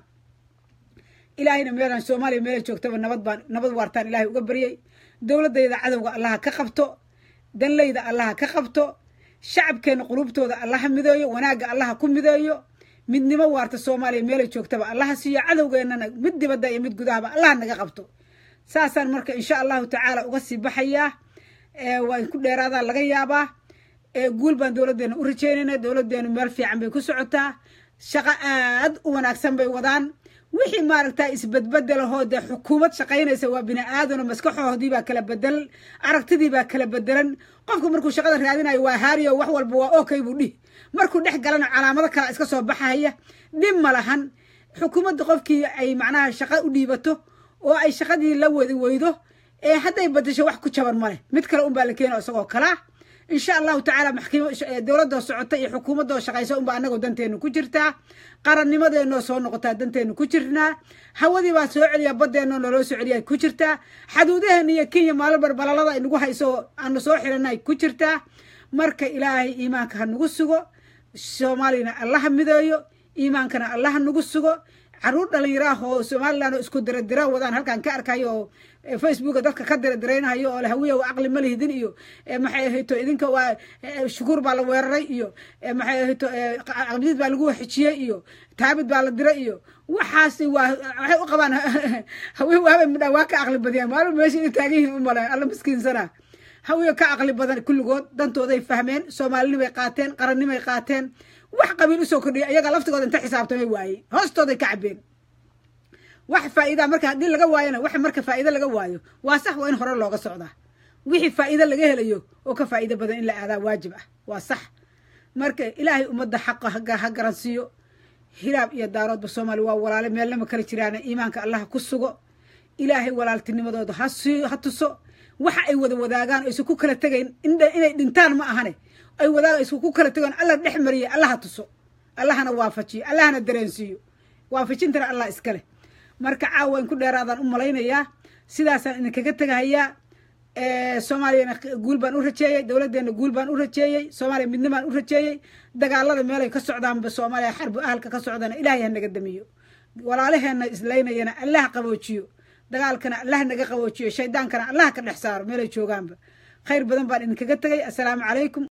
ilaahayna meelaan soomaaliya meela joogtaba nabad baan nabad waartaan ilaahay uga baryay dowladayda cadowga allaha ka qabto danlayda allaha ka qabto shacabkeena qulubtooda allaha mideeyo wanaagga allaha ku mideeyo midnimo waarta soomaaliya meelay joogtaba allaha siiyo cadowgeennana mid dibadda iyo mid gudahaba allaha naga qabto saasaan marka insha allahu tacaala uga sii baxayaa waa ku dheeraadaa laga yaabaa guul baan dowladdeena u rajeynayna dowladdeenu meel fiican bay ku socotaa shaqo aad u wanaagsan bay wadaan wixii maaragta isbedbedelahoo dee xukuumad shaqaynaysa waa bini aadano maskaxoodii baa kala bedel aragtidii baa kala bedelan qofku markuu shaqada raadinayo waa haariyo wax walba waa okay buu dhihi markuu dhex galana calaamado kale iska soo baxaya dhib ma lahan xukuumadda qofkii ay macnaha shaqo u dhiibato oo ay shaqadii la wadi weydo ee hadday badasho wax ku jaban ma leh mid kale unbaa la keena isagoo kalaa insha allahu tacaala maxkimo dowladoo socota iyo xukuumadoo shaqaysa unba anagoo danteenu ku jirtaa qarannimadeenoo soo noqotaa danteenu ku jirnaa hawadii baa soo celiya baddeenoo naloo soo celiya ku jirtaa xaduudaheena iyo kenya maalin barbalalada inagu hayso aanu soo xiranay ku jirtaa marka ilaahay iimaanka ha nagu sugo soomaaliyana allaha mideeyo iimaankana allaha nagu sugo caruur dhalinyaraah oo somalilan oo isku diradira wadaan halkan ka arkayo oo facebooka dadka ka diradiraynayo oo hawiya caqli ma lihidin iyo maxay ahayto idinka waa shukuur baa la weeraray iyo maxay ahayto cabdid baa lagu waxijiyey iyo taabid baa la diray iyo waxaasi waa waxay u qabaan hawiya waaba midha waa ka caqli badiyaan maalin meesha inay taagan yihiin u maleen alla miskiinsana hawiya ka caqli badan kulligood dantooday fahmeen soomaalinimay qaateen qarannimay qaateen wax qabiil usoo kordhiya iyaga laftigooda inta xisaabtamay waaye hoostooday ka cabeen wax faa'iidaa marka haddii laga waayona wax marka faa'iido laga waayo waa sax waa in hore looga socdaa wixii faa'iido laga helayo oo ka faa'iido badan in la aadaa waajib ah waa sax marka ilaahay ummadda xaqa ha garansiiyo hiraab iyo daaroodba soomaaliya waa walaale meelnama kala jiraana iimaanka allaha ku sugo ilaahay walaaltinimadooda ha sii ha tuso waxa ay wada wadaagaan oo isu ku kala tegayn inay dhintaan ma ahane ay wadaaga isku ku kala tegaan alla dhex mariya allaha tuso allahana waafajiyo allahana dareensiiyo waafajintana allah iska leh marka caawa in ku dheeraadaan u malaynayaa sidaasaan idinkaga tegahayaa soomaaliyana guul baan u rajeeyey dowladdeena guul baan u rajeeyey soomaaliya midnibaan u rajeeyey dagaalada meelay ka socdaanba soomaaliya xarbu ahalka ka socdana ilaahay ha naga damiyo walaalaheenna islaynayana allah qaboojiyo dagaalkana allah naga qaboojiyo shaydaankana allah ka dhex saaro meelay joogaanba khayr badan baan idinkaga tegay assalaamu calaykum